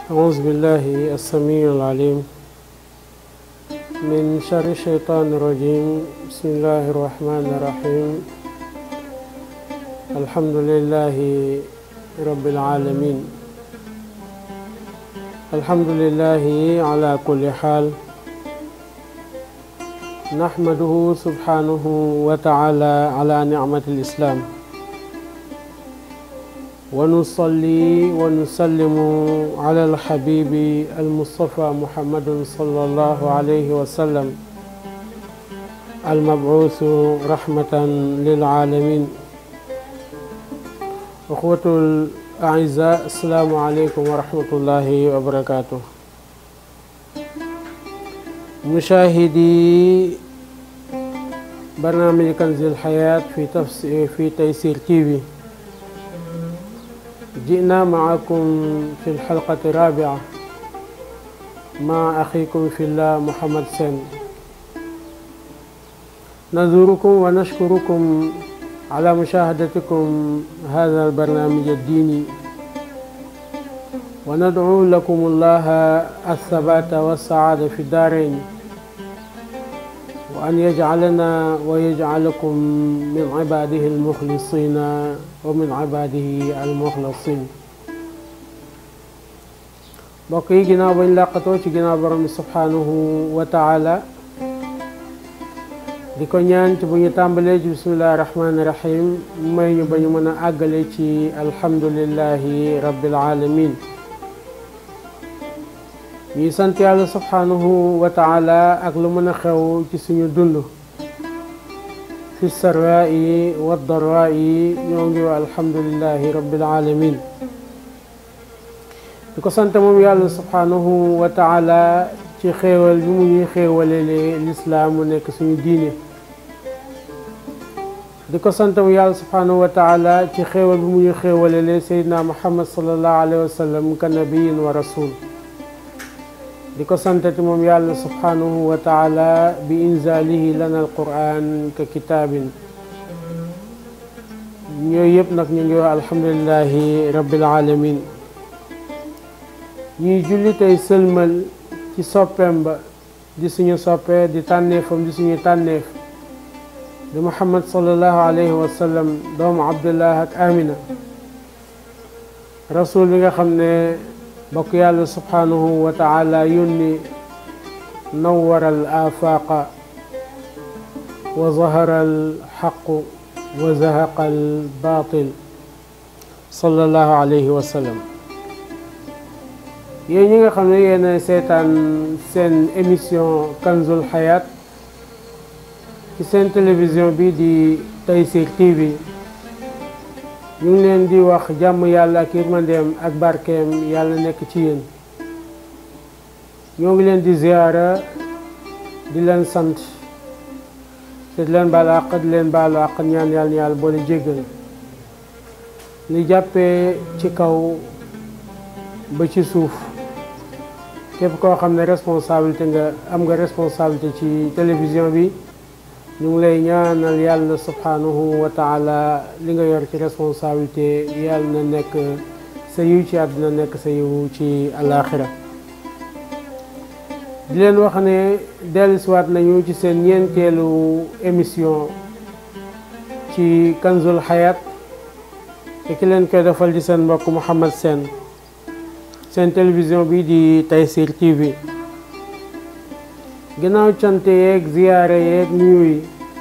أعوذ بالله السميع العليم من شر الشيطان الرجيم بسم الله الرحمن الرحيم الحمد لله رب العالمين الحمد لله على كل حال نحمده سبحانه وتعالى على نعمة الإسلام ونصلي ونسلم على الحبيب المصطفى محمد صلى الله عليه وسلم المبعوث رحمة للعالمين أخوة الأعزاء السلام عليكم ورحمة الله وبركاته مشاهدي برنامج كنز الحياة في تفسير في تيسير تيفي جئنا معكم في الحلقة الرابعة مع أخيكم في الله محمد سن نزوركم ونشكركم على مشاهدتكم هذا البرنامج الديني وندعو لكم الله الثبات والسعادة في الدارين وأن يجعلنا ويجعلكم من عباده المخلصين ومن عباده المخلصين mbokk yi ginnaaw bañ làqatoo ci ginnaaw borom bi subhanahu wa taala di ko ñaan ci bu ñu tàmbalee ci bismillahi rahmaani rahim may ñu ba ñu mën a àggale ci alhamdulillahi rabbil alamin ñuy sant yàlla subhanahu wa taala ak lu mën a xew ci suñu dund fi sarraa yi wa darraa yi ñoo ngi wa alhamdulillahi rabbil alamin di ko sant moom yàlla subhanahu wa taala ci xéewal bi mu ñuy xéewalele lislaam mu nekk suñu diine di ko sant moom yàlla subhanahu wa taala ci xéewal bi mu ñuy xéewalele seydina muhammad sallallahu alayhi wa sallam ka nabiyin wa rasul di ko santati moom yàlla subhanahu wa taala bi inzalihi lana alquran ka kitaabin ñooyu yëpp nag ñu ngi wax alhamdulilahi rabbil alamin ñuy julli tey sëlmal ci soppeem ba di suñu soppee di tànneefam di suñu tànneef di muhammad sallallahu alayhi wa sallam doomu abdullah ak amina rasul bi nga xam ne bokk yàlla subhanahu wa taala yónni nawara al afaqa wa zahara al xaqu wa zahaqa al batil sallallahu alayhi wa sallam yéen ñi nga xam ne yéen seetaan seen émission kanzul xayaat ci seen télévision bi di Tayssir TV ñu ngi leen di wax jàmm yàlla ak yërmandeem ak barkeem yàlla nekk ci yéen ñoo ngi leen di ziyaara di leen sant te di leen baalu àq di leen baalu àq ñaan yàlla yàlla boole jéggal li jàppee ci kaw ba ci suuf képp koo xam ne responsabilité nga am nga responsabilité ci télévision bi ñu ngi lay ñaanal yàlla subhanahu wa taala li nga yor ci responsabilité yàlla na nekk sa yiw ci àdduna nekk sa yiw ci alaxira di leen wax ne dellusiwaat nañu ci seen ñeenteelu émission ci kanzul xayat te ki leen koy defal ci seen mbokk Mouhamed Sène seen télévision bi di Tayssir TV ginnaaw cante yeeg ziyaare yeeg nuyu yi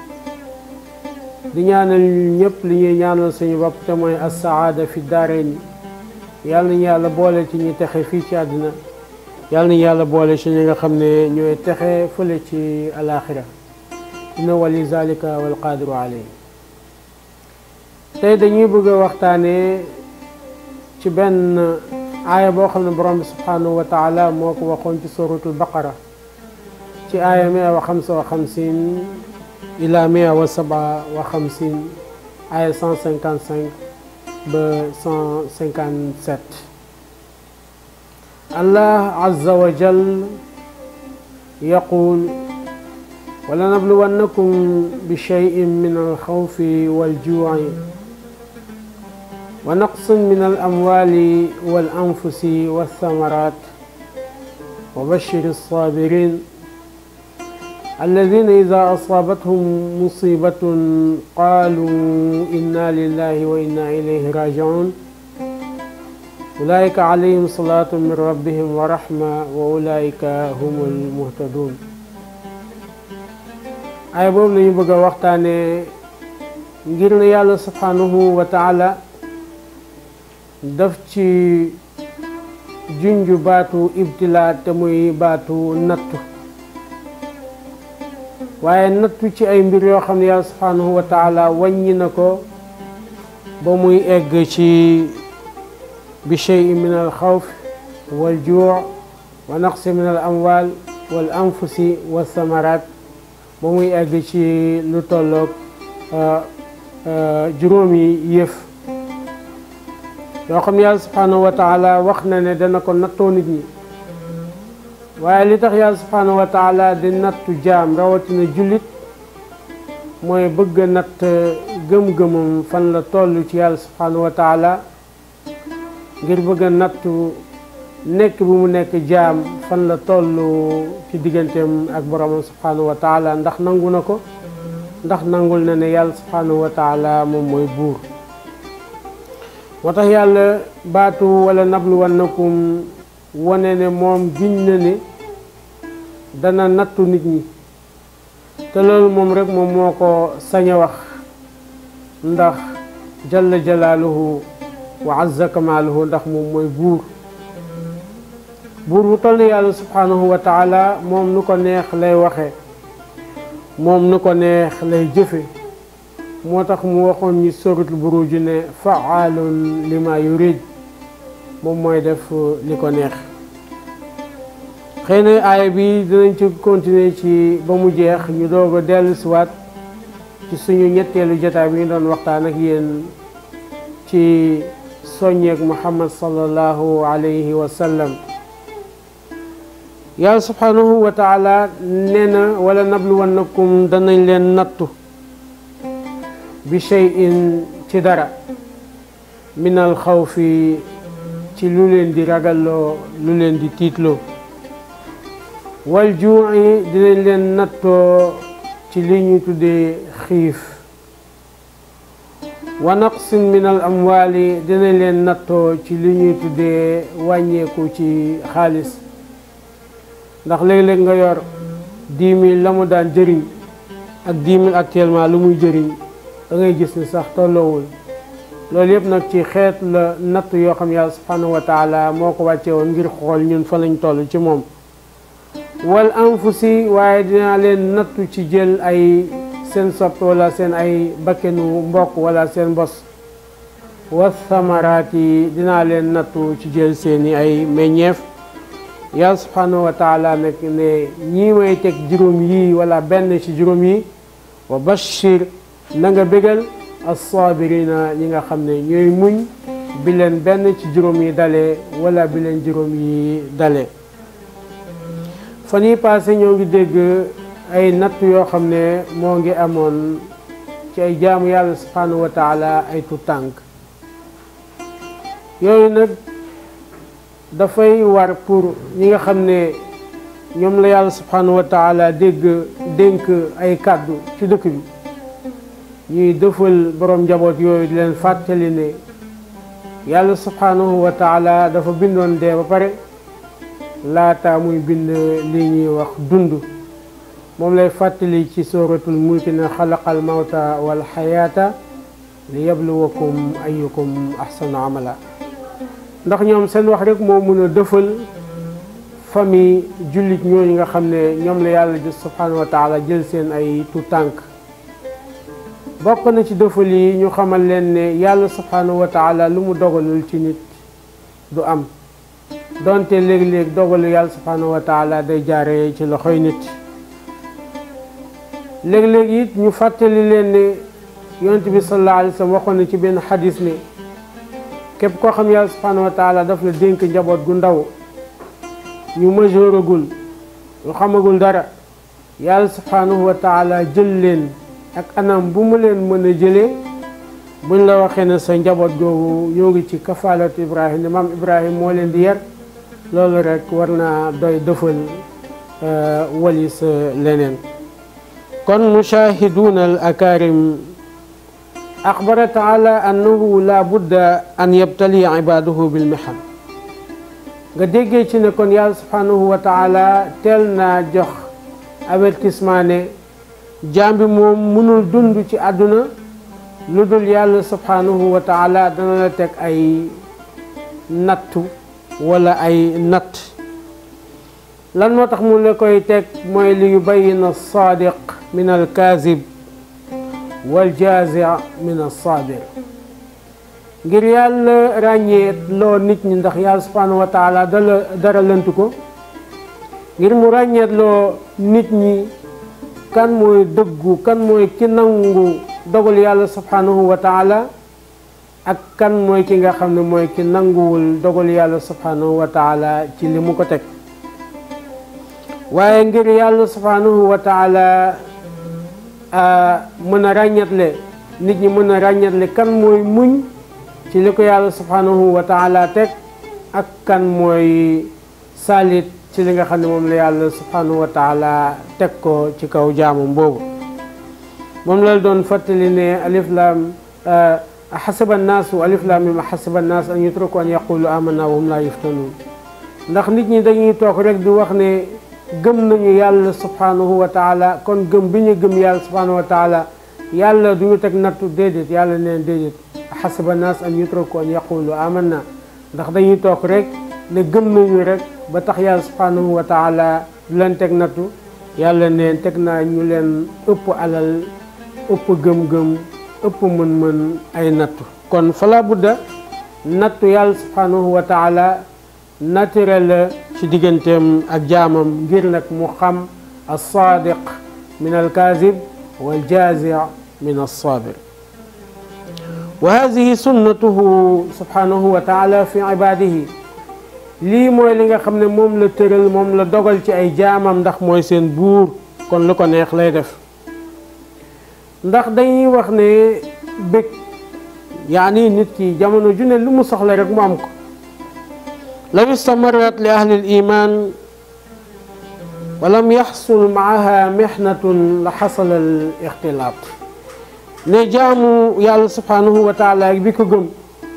di ñaanal ñëpp li ñuy ñaanal suñu bopp te mooy assaada fi daarayni yàlla nañu yàlla boole ci ñuy texe fii ci àdduna yàlla nañu yàlla boole ci ñi nga xam ne ñooy texe fële ci alaxira inna wali zalika wal qadiru alayhi tey dañuy bëgg a waxtaane ci benn aaya boo xam ne borom bi subhanahu wa taala moo ko waxoon ci suratul baqara ci aaya mia wa xamsa wa xamsin ila mia wa saba wa xamsin aaya cent cinquante cinq ba cent cinquante sept allah azza wa jal yaqul ولنبلونكم بشيء من الخوف والجوع ونقص من الأموال والأنفس والثمرات وبشر الصابرين الذين إذا أصابتهم مصيبة قالوا إنا لله وإنا إليه راجعون أولئك عليهم صلاة من ربهم ورحمة وأولئك هم المهتدون ay boobu lañu bëgg a waxtaane ngir ne yàlla subhanahu wa taala daf ci junju baatu ibtila te muy baatu nattu waaye nattu ci ay mbir yoo xam ne yàlla subhanahu wa taala wàññi na ko ba muy egg ci bi cheyin min al xawf wal juu wa naqsi min al amwal wal anfusi wa samarat ba muy egg ci lu tolloog juróomi yëf yoo xam ne yàlla subhanahu wa taala wax na ne dana ko nattoo nit ñi waaye li tax yàlla subhanahu wa taala di nattu jaam rawatina jullit mooy bëgg a natt gëm-gëmam fan la toll ci yàlla subhanahu wa taala ngir bëgg a nattu nekk bi mu nekk jaam fan la toll ci digganteem ak boromam subhanahu wa taala ndax nangu na ko ndax nangul na ne yàlla subhanahu wa taala moom mooy buur moo tax yàlla baatu wala nabluwannakum wane ne moom giñ na ne dana nattu nit ñi te loolu moom rek moom moo ko sañ a wax ndax jalla jalaaluhu wa azza kamaaluhu ndax moom mooy buur buur bu toll ne yàlla subhanahu wa taala moom nu ko neex lay waxe moom nu ko neex lay jëfe moo tax mu waxoon ñi suratul buruj ne faalun lima yurid moom mooy def li ko neex xëy na aaya bi dinañ ci continuer ci ba mu jeex ñu doog a dellu siwaat ci suñu ñetteelu jotaay bi ñu doon waxtaan ak yéen ci soññeek muhammad sallallahu alayhi wa sallam yàlla subhanahu wa taala nee na wala nabluwannakum danañ leen nattu bi cheyin ci dara min al xawfi ci lu leen di ragalloo lu leen di tiitloo wal juu'i dinañ leen nattoo ci li ñu tuddee xiif wa naqsin min al amwaali dinañ leen nattoo ci li ñuy tuddee wàññeeku ci xaalis ndax léeg-léeg nga yor dix mille la mu daan jëriñ ak dix mille actuellement lu muy jëriñ da ngay gis ni sax tolloowul loolu yëpp nag ci xeet la natt yoo xam yàlla subhanahu wa taala moo ko wàcce woon ngir xool ñun fa lañ toll ci moom wal anfusi waaye dinaa leen nattu ci jël ay seen sopp wala seen ay bakkenu mbokk wala seen bos wa samaraat yi dinaa leen nattu ci jël seeni ay meññeef yàlla subhanahu wa taala nag ne ñii may teg juróom yii wala benn ci juróom yi wa bashir na nga bégal as-sabirina ñi nga xam ne ñooy muñ bi leen benn ci juróom yi dalee wala bi leen juróom yi dalee fan yi passé ñoo ngi dégg ay natt yoo xam ne moo ngi amoon ci ay jaamu yàlla subhanahu wa taala ay tu tànk yooyu nag dafay war pour ñi nga xam ne ñoom la yàlla subhanahu wa taala dégg dénk ay kàddu ci dëkk bi ñuy dëfal borom njaboot yooyu di leen fàttali ne yàlla subhanahu wa taala dafa bindoon dee ba pare laata muy bind li ñuy wax dund moom lay fàttali ci suratul mulki ne xalaqal mawta wal xayaata li yabluwakum ayukum ahsanu amala ndax ñoom seen wax rek moo mën a dëfal famille jullit ñooñu nga xam ne ñoom la yàlla subhanahu wa taala jël seen ay tu tànk bokk na ci dëfal yi ñu xamal leen ne yàlla subhanahu wa taala lu mu dogalul ci nit du am donte léeg-léeg dogalu yàlla subhanahu wa taala day jaaree ci loxoy nit léeg-léeg it ñu fàttali leen ne yonent bi sallallahu alayhi wa sallam waxoon na ci benn xadis ne képp koo xam yàlla subhanahu wa taala daf la dénk njaboot gu ndaw ñu majeuragul ñu xamagul dara yàlla subhanahu wa taala jël leen ak anam bu mu leen mën a jëlee buñ la waxee ne sa njaboot googu ñoo ngi ci kafaalatu ibrahim ne maam ibrahim moo leen di yar loolu rek war naa doy dëfal walis leneen kon mushahiduuna al akarim axbara taala annahu la budda an yabtali ibaduhu bil mihan nga déggee ci ne kon yàlla subhanahu wa taala teel naa jox avertissement ne jaam bi moom mënul dund ci àdduna lu dul yàlla subhanahu wa taala dana la teg ay nattu wala ay natt lan moo tax mu la koy teg mooy li yubayina alsaadiq min alkaazib waljazi min alsaabir ngir yàlla ràññee loo nit ñi ndax yàlla subhanahu wa taala dala dara lënt ko ngir mu ràññeet loo nit ñi kan mooy dëggu kan mooy ki nangu dogal yàlla subhanahu wa taala ak kan mooy ki nga xam ne mooy ki nanguwul dogal yàlla subhanahu wa taala ci li mu ko teg waaye ngir yàlla subhanahu wa taala mën a ràññatle nit ñi mën a ràññatle kan mooy muñ ci li ko yàlla subhanahu wa taala teg ak kan mooy salit ci li nga xam ne moom la yàlla subhanahu wa taala teg ko ci kaw jaamam boobu moom la doon fàttali ne alif lam xasiba annaasu alif lam mim xasiba annaas an yutraku an yaqulu amanna wa hum la yuftanun ndax nit ñi dañuy toog rek di wax ne gëm nañu yàlla subhanahu wa taala kon gëm bi ñu gëm yàlla subhanahu wa taala yàlla du ñu teg nattu déedéet yàlla neen déedéet xasiba annaas an yutraku an yaqulu amanna ndax dañuy toog rek ne gëm nañu rek ba tax yàlla subhanahu wa taala du leen teg nattu yàlla neen teg naa ñu leen ëpp alal ëpp gëm-gëm ëpp mën-mën ay nattu kon fala budda nattu yàlla subhanahu wa taala naturel la ci digganteem ak jaamam ngir nag mu xam alsaadiq min alkaazib waljazi min alsaabir wa hadihi sunnatuhu subhanahu wa taala fi ibadihi lii mooy li nga xam ne moom la tëral moom la dogal ci ay jaamam ndax mooy seen buur kon lu ko neex lay def ndax dañuy wax ne bëgg yaani nit ki jamono ju ne lu mu soxla rek mu am ko law istamarat li ahli liman wa lam yaxsul maaha mixnatun la xasala al ixtilaat ne jaamu yàlla subhanahu wa taala bi ko gëm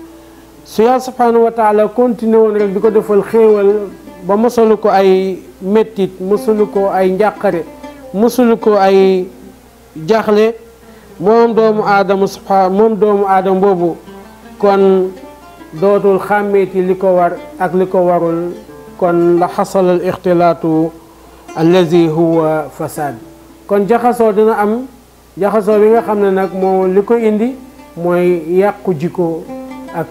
su yàlla subhanahu wa taala continué woon rek di ko defal xéewal ba mosalu ko ay méttit mosalu ko ay njàqare mosalu ko ay jaxle moom doomu aadama subha moom doomu aadama boobu kon dootul xàmmeeti li ko war ak li ko warul kon la xasala al ixtilaatu allazi huwa fasad kon jaxasoo dina am jaxasoo bi nga xam ne nag moo li ko indi mooy yàqu jikko ak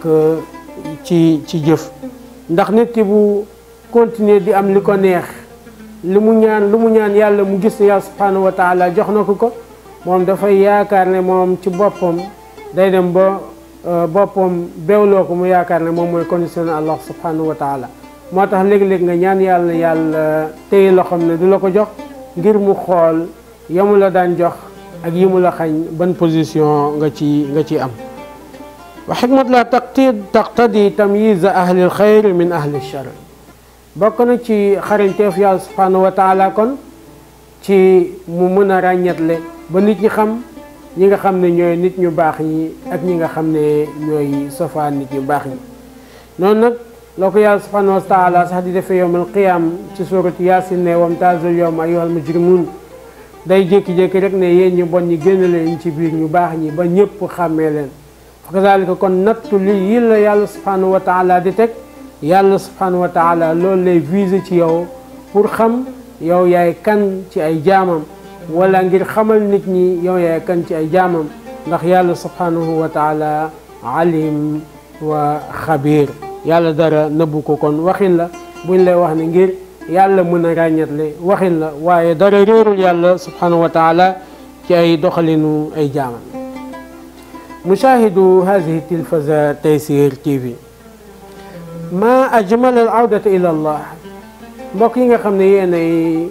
ci ci jëf ndax nit ki bu continuer di am li ko neex li mu ñaan lu mu ñaan yàlla mu gis ne yàlla subhanahu wa taala jox na ko ko moom dafay yaakaar ne moom ci boppam day dem ba boppam bewloo ko mu yaakaar ne moom mooy conditionné allah subhanahu wa taala moo tax léeg-léeg nga ñaan yàlla yàlla téye loxoom ne du la ko jox ngir mu xool yamu la daan jox ak yi mu la xañ ban position nga ci nga ci am wa xikmat la taqti taqtadi tamyiza ahli alxayr min ahli alchar bokk na ci xarañteef yàlla subhanahu wa taala kon ci mu mën a ràññetle ba nit ñi xam ñi nga xam ne ñooy nit ñu baax ñi ak ñi nga xam ne ñooy sofaan nit ñu baax ñi noonu nag loo ko yàlla subhanahu wa taala sax di defee yowmal qiyam ci suratu yaasin ne wamtaazul yawma ayyuhal mujrimun day jékki-jékki rek ne yéen ñu bon ñi génn leen ci biir ñu baax ñi ba ñëpp xàmmee leen fa kazalika kon nattu li yi la yàlla subhanahu wa taala di teg yàlla subhanahu wa taala loolu lay viser ci yow pour xam yow yaay kan ci ay jaamam wala ngir xamal nit ñi yow yaay kan ci ay jaamam ndax yàlla subhanahu wa taala alim wa xabir yàlla dara nëbbu ko kon waxin la buñ lay wax ne ngir yàlla mën a ràññatle waxin la waaye dara réerul yàlla subhanahu wa taala ci ay doxalinu ay jaamam mushahidu hadihi tilfaza Taysir TV ma ajmal al awdata ila allah mbokk yi nga xam ne yéen ay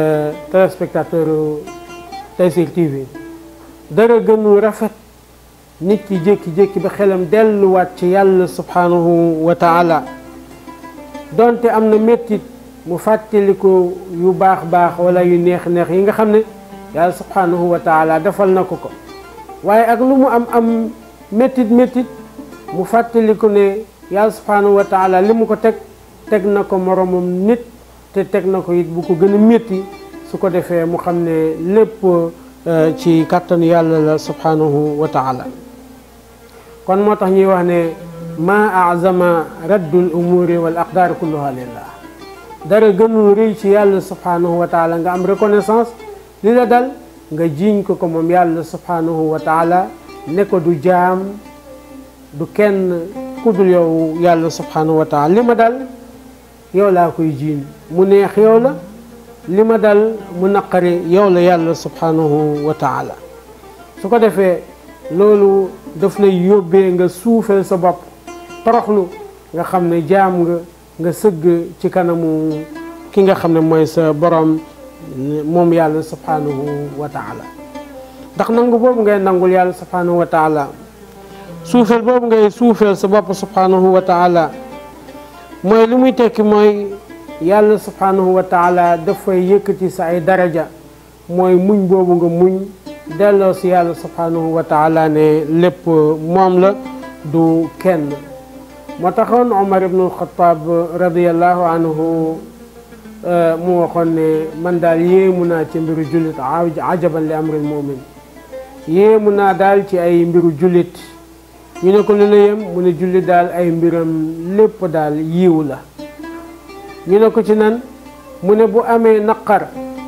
téléspectateur Taysir TV dara gënu rafet nit ki jékki-jékki ba xelam delluwaat ci yàlla subhanahu wa taala donte am na méttit mu fàttaliku yu baax baax wala yu neex neex yi nga xam ne yàlla subhanahu wa taala defal na ko ko waaye ak lu mu am am méttit méttit mu fàttaliku ne yàlla subhanahu wa taala li mu ko teg teg na ko moromam nit te teg na ko it bu ko gën a métti su ko defee mu xam ne lépp ci kàttanu yàlla la subhanahu wa taala kon moo tax ñuy wax ne ma azama raddul umuri wal aqdaar kulluha lillah dara gënul rëy ci yàlla subhanahu wa taala nga am reconnaissance li la dal nga jiiñ ko ko moom yàlla subhanahu wa taala ne ko du jaam du kenn ku dul yow yàlla subhanahu wa taala li ma dal yow laa koy jiiñ mu neex yow la li ma dal mu naqari yow la yàlla subhanahu wa taala su ko defee loolu daf lay yóbbee nga suufeel sa bopp toroxlu nga xam ne jaam nga nga sëgg ci kanamu ki nga xam ne mooy sa borom moom yàlla subhanahu wa taala ndax nangu boobu ngay nangul yàlla subhanahu wa taala suufeel boobu ngay suufeel sa bopp subhanahu wa taala mooy li muy tekki mooy yàlla subhanahu wa taala dafay yëkkati sa ay daraja mooy muñ boobu nga muñ delloo si yàlla subhanahu wa taala ne lépp moom la du kenn moo taxoon Omar ibnu Alxataab radiallahu anhu mu waxoon ne man daal yéemu naa ci mbiru jullit ajaban li amril mumin yéemu naa daal ci ay mbiru jullit ñu ne ko lu la yem mu ne jullit daal ay mbiram lépp daal yiw la ñu ne ko ci nan mu ne bu amee naqar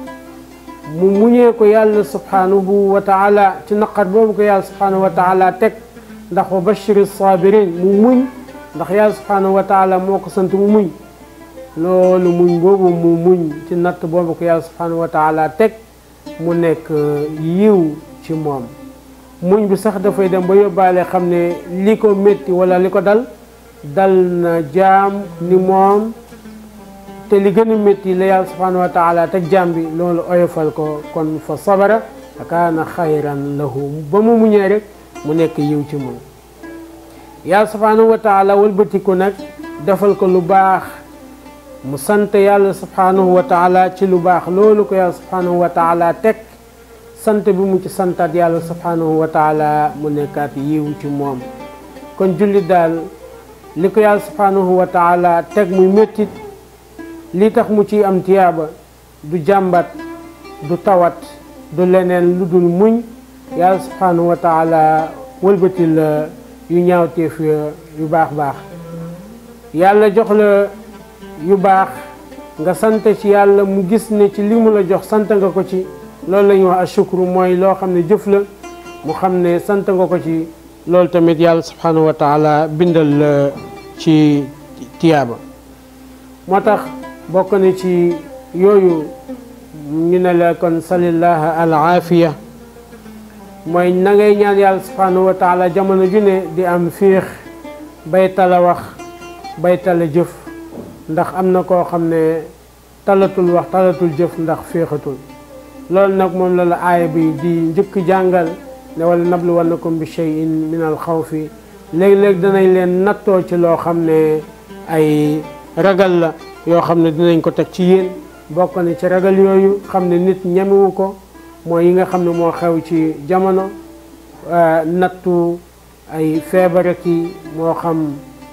mu muñee ko yàlla subhanahu wa taala ci naqar boobu ko yàlla subhanahu wa taala teg ndax wa bashiri sabirin mu muñ ndax yàlla subhanahu wa taala moo ko sant mu muñ loolu muñ boobu mu muñ ci natt boobu ko yàlla subhanahu wa taala teg mu nekk yiw ci moom muñ bi sax dafay dem ba yóbbaale xam ne li ko métti wala li ko dal dal na jaam ni moom te li gën a métti la yàlla subhanahu wa taala teg jaam bi loolu oyofal ko kon fa sabara fa kaana xayran lahu ba mu muñee rek mu nekk yiw ci moom yàlla subhanahu wa taala wëlbatiku nag defal ko lu baax mu sant yàlla subhanahu wa taala ci lu baax loolu ko yàlla subhanahu wa taala teg sant bi mu ci santaat yàlla subhanahu wa taala mu nekkaat yiw ci moom kon jullit daal li ko yàlla subhanahu wa taala teg muy méttit li tax mu ci am tiyaaba du jàmbat du tawat du leneen lu dul muñ yàlla subhanahu wa taala wëlbati la yu ñaawteef yu baax baax yàlla jox la yu baax nga sant ci yàlla mu gis ne ci li mu la jox sant nga ko ci loolu la ñuy wax ashukru mooy loo xam ne jëf la mu xam ne sant nga ko ci loolu tamit yàlla subhanahu wa taala bindal la ci tiyaaba moo tax bokk na ci yooyu ñu ne la kon salillaha al aafiya mooy na ngay ñaan yàlla subhanahu wa taala jamono ju ne di am fiix bay tala wax bay tala jëf ndax am na koo xam ne talatul wax talatul jëf ndax féexatul loolu nag moom la la aaya bi di njëkk jàngal ne wala nabluwannakum bi cheyin min al xawfi léeg-léeg danañ leen nattoo ci loo xam ne ay ragal la yoo xam ne dinañ ko teg ci yéen bokk na ci ragal yooyu xam ne nit ñemewu ko mooy yi nga xam ne moo xew ci jamono nattu ay feebar ki moo xam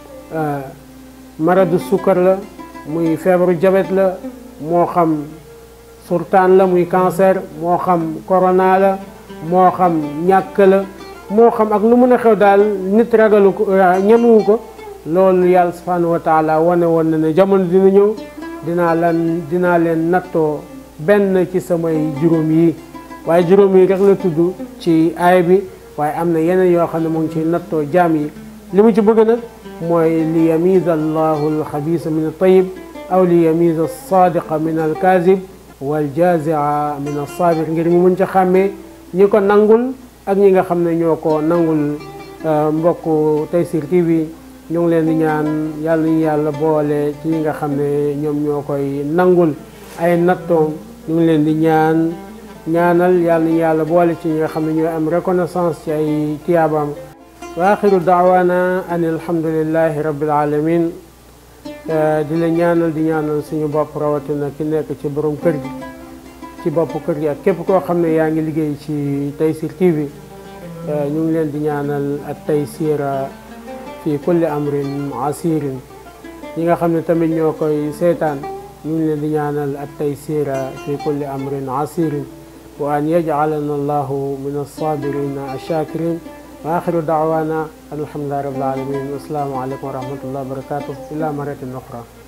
maradu sukkar la muy feebaru jabet la moo xam surtaan la muy cancer moo xam corona la moo xam ñàkk la moo xam ak lu mën a xew daal nit ragalu ko ñemewu ko loolu yàlla subhanahu wa taala wane woon na ne jamono dina ñëw dinaa lan dinaa leen nattoo benn ci samay juróom yi waaye juróom yi rek la tudd ci aay bi waaye am na yeneen yoo xam ne mu ngi ci nattoo jaam yi li mu ci bëgg nag mooy li yamiza allahu alxabisa min altayib aw li yamiza alsadiqa min alkazib waljazia min alsabir ngir mu mën ci xàmmee ñi ko nangul ak ñi nga xam ne ñoo ko nangul mbokk Tayssir TV ñu ngi leen di ñaan yàlla ñu yàlla boole ci ñi nga xam ne ñoom ñoo koy nangul ay nattoom ñu ngi leen di ñaan ñaanal yàlla nañu yàlla boole ci ñi nga xam ne ñooy am reconnaissance ci ay tiyaabaam wa axiru daawaana an alhamdulillahi rabbil alamin di la ñaanal di ñaanal suñu bopp rawatina ki nekk ci borom kër gi ci bopp kër gi ak képp koo xam ne yaa ngi liggéey ci Tayssir TV ñu ngi leen di ñaanal ak taysira fi kulli amrin asirin ñi nga xam ne tamit ñoo koy seetaan ñu ngi leen di ñaanal ak taysira fi kulli amrin asirin wa an yajcalana allahu min alsabirina alshakirin wa axiru daawana alhamdulilahi rabbil alamin assalaamu aleykum wa rahmatullahi wa barakatuh ila maratin oxra